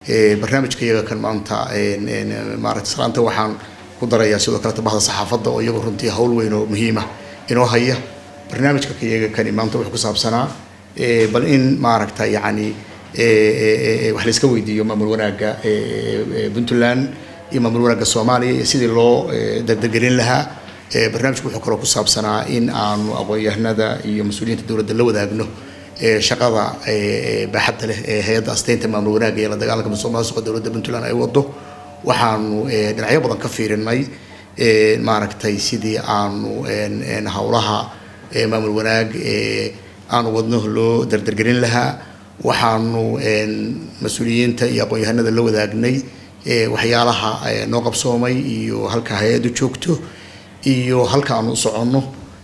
barnaamijka iyaga kan maanta maaragtay salaanta waxaan ku darayaa sidoo kaleta bahda saxaafadda oo iyagu runtii hawl weyn oo muhiima inoo haya barnaamijka iyaga kani maanta wuxuu ku saabsanaa bal in maaragta yacni wax la iska weydiiyo maamul wanaagga puntland iyo maamul wanaagga soomaaliya iyo sidii loo dardargelin lahaa barnaamijku wuxuu kaloo ku saabsanaa in aanu aqoon-yahanada iyo mas-uuliyiinta dowladda la wadaagno shaqada baaxadda leh ee hay-adda asteynta maamul wanaagga iyo la dagaalanka musuqmaasuqa dowladda puntland ay wado waxaanu dhinacyo badan ka fiirinay maaragtay sidii aanu howlaha maamul wanaag aanu wadno loo dardargelin lahaa waxaanu mas-uuliyiinta iyo aqoon-yahanada la wadaagnay waxyaalaha noo qabsoomay iyo halka hay-addu joogto iyo halka aanu u soconno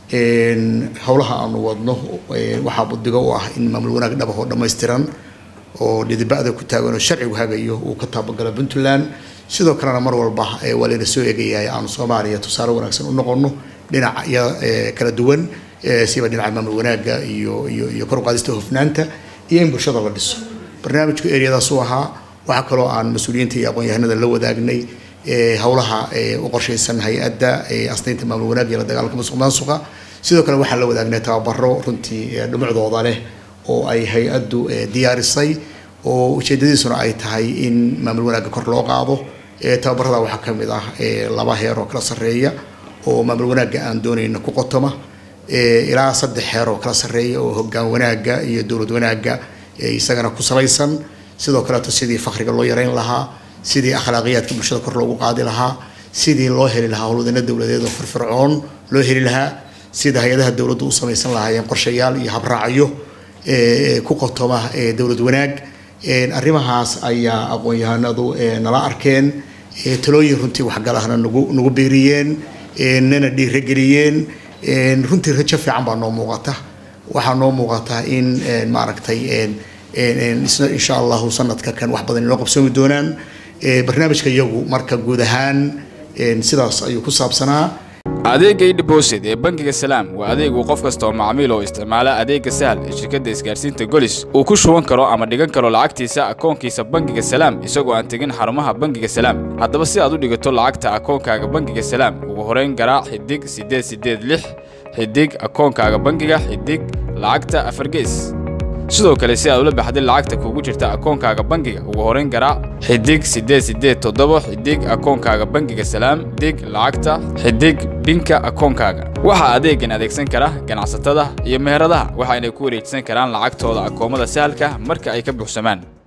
howlaha aanu wadno waxaa budigo u ah in maamul wanaag dhaba oo dhammaystiran oo dhidibada ku taagan oo sharcigu hagayo uu ka taabagalo puntland sidoo kalena mar walba waa layna soo eegayahay aanu soomaaliya tusaale wanaagsan u noqono dhinacya kala duwan siba dhinaca maamul wanaagga iyo iyo iyo kor u qaadista hofnaanta iyo in bulshada la dhiso barnaamijku eryadaas u ahaa waxaa kaloo aan mas-uuliyiinta iyo aqoon-yahanada la wadaagnay howlaha u qorshaysan hay-adda asteynta maamul wanaagga iyo la dagaalanka musuq maasuqa sidoo kale waxaan la wadaagnay tababaro runtii dhumucdooda leh oo ay hay-addu diyaarisay oo ujeedadiisuna ay tahay in maamul wanaagga kor loo qaado tababarada waxaa ka mid ah laba heer oo kala sarreeya oo maamul wanaagga aan doonayna ku qotoma ilaa saddex heer oo kala sarreeya oo hoggaan wanaagga iyo dowlad wanaagga isagana ku salaysan sidoo kaleeto sidii fakriga loo yareyn lahaa sidii akhlaaqiyaadka bulshada kor loogu qaadi lahaa sidii loo heli lahaa howlwadana dowladeed oo firfircoon loo heli lahaa sida hay-adaha dowladdu u samaysan lahaayeen qorshayaal iyo habraacyo ku qotoma dowlad wanaag arrimahaas ayaa aqoon-yahanadu nala arkeen talooyin runtii waxgalahna nagu nagu beeriyeen nana dhiirageliyeen runtii rajo fiican baa noo muuqata waxaa noo muuqata in maaragtay isna insha allahu sanadka kan wax badan inoo qabsoomi doonaan barnaamijka iyagu marka guud ahaan sidaas ayuu ku saabsanaa adeegga idhibosid ee bangiga salaam waa adeegu qof kasta oo macmiil oo isticmaala adeegga sahal ee shirkadda isgaarsiinta golis uu ku shuban karo ama dhigan karo lacagtiisa akoonkiisa bangiga salaam isagoo aan tegin xarumaha bangiga salaam haddaba si aad u dhigato lacagta akoonkaaga bangiga salaam ugu horayn garaac xidig siddeed siddeed lix xidig akoonkaaga bangiga xidig lacagta afargees sidoo kale si aad ula baxday lacagta kugu jirta akoonkaaga bangiga ugu horayn garaac xidig siddeed siddeed toddoba xidig akoonkaaga bangiga salaam dig lacagta xidig binka akoonkaaga waxaa adeegan adeegsan kara ganacsatada iyo meheradaha waxayna ku wareejisan karaan lacagtooda akoomada sahalka marka ay ka buuxsamaan